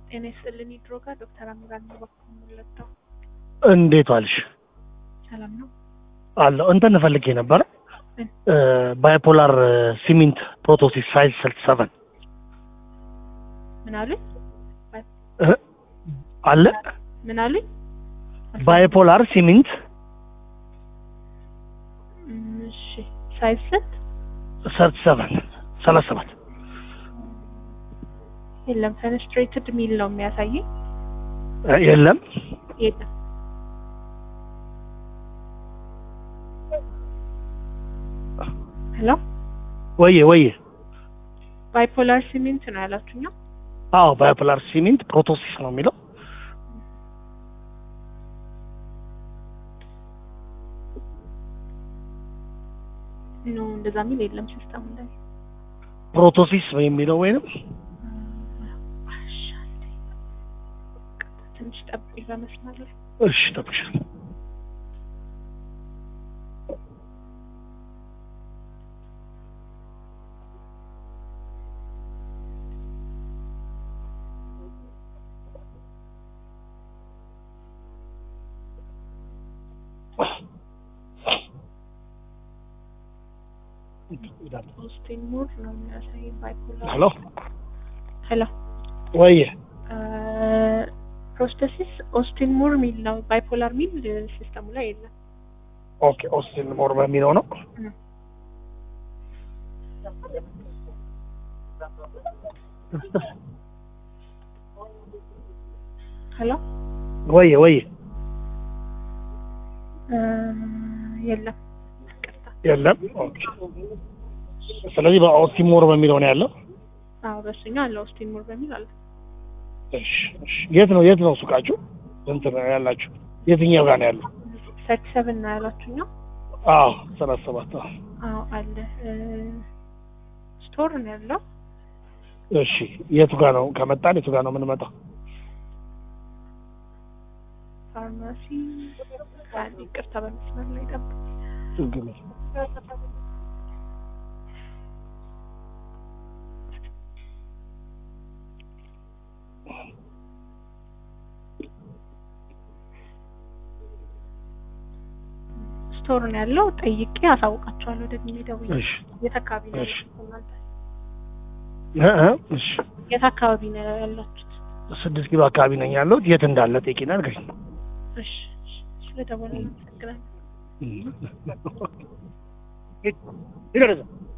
ጤና ይስጥልን ይድሮ ጋር ዶክተር አምራን በኩል ሙለታው እንዴት ዋልሽ? ሰላም ነው። አለሁ እንትን ፈልጌ ነበረ ባይፖላር ሲሚንት ፕሮቶሲስ ሳይዝ ስልት ሰቨን ምን አሉኝ? አለ ምን አሉኝ? ባይፖላር ሲሚንት እም፣ እሺ ሳይዝ ስንት? ሰልት ሰቨን ሰላሳ ሰባት የለም ፈነስትሬትድ ሚል ነው የሚያሳየኝ። የለም የለም ሄሎ ወየ ወየ ባይፖላር ሲሚንት ነው ያላችሁኛ? አዎ ባይፖላር ሲሚንት ፕሮቶሲስ ነው የሚለው ኖ እንደዛ ሚል የለም ሲስተሙ ላይ። ፕሮቶሲስ የሚለው ወይንም እሺ፣ አንዴ ትንሽ ጠብቁኝ በመስመር ላይ እሺ ጠብሻል ኦስቲን ሙር ነው የሚያሳየኝ ባይፖላር ሄሎ ሄሎ ወየ ፕሮስተሲስ ኦስቲን ሙር ሚል ነው። ባይፖላር ሚል ሲስተሙ ላይ የለም። ኦኬ ኦስቲን ሞር በሚለው ነው እም። ሄሎ ወየ ወየ እ፣ የለም ይቅርታ። የለም ኦኬ ስለዚህ በኦስቲን ሞር በሚለው ነው ያለው አዎ በሱኛው አለ ኦስቲን ሙር በሚል አለ። እሺ እሺ የት ነው የት ነው ሱቃችሁ እንትን ያላችሁ የትኛው ጋር ነው ያለው ሰርቲ ሰቨን ነው ያላችሁኛ? አዎ ሰላሳ ሰባት አዎ አዎ አለ እ፣ ስቶር ነው ያለው። እሺ የቱ ጋር ነው ከመጣን የቱ ጋር ነው የምንመጣው ፋርማሲ አንድ ይቅርታ በመስመር ላይ ጠብቁ። ችግር የለም። ስቶር ነው ያለው። ጠይቄ አሳውቃቸዋለሁ ደግሜ ደውዬ። እሺ የት አካባቢ ነው እሺ። ያላችሁት እናንተ? እ እ እሺ የት አካባቢ ነው ያላችሁት? ስድስት ኪሎ አካባቢ ነኝ ያለሁት የት እንዳለ ጠይቂና ንገሪኝ እሺ እሺ፣ ስለደወልን አመሰግናለሁ። ሂድ ወደዛ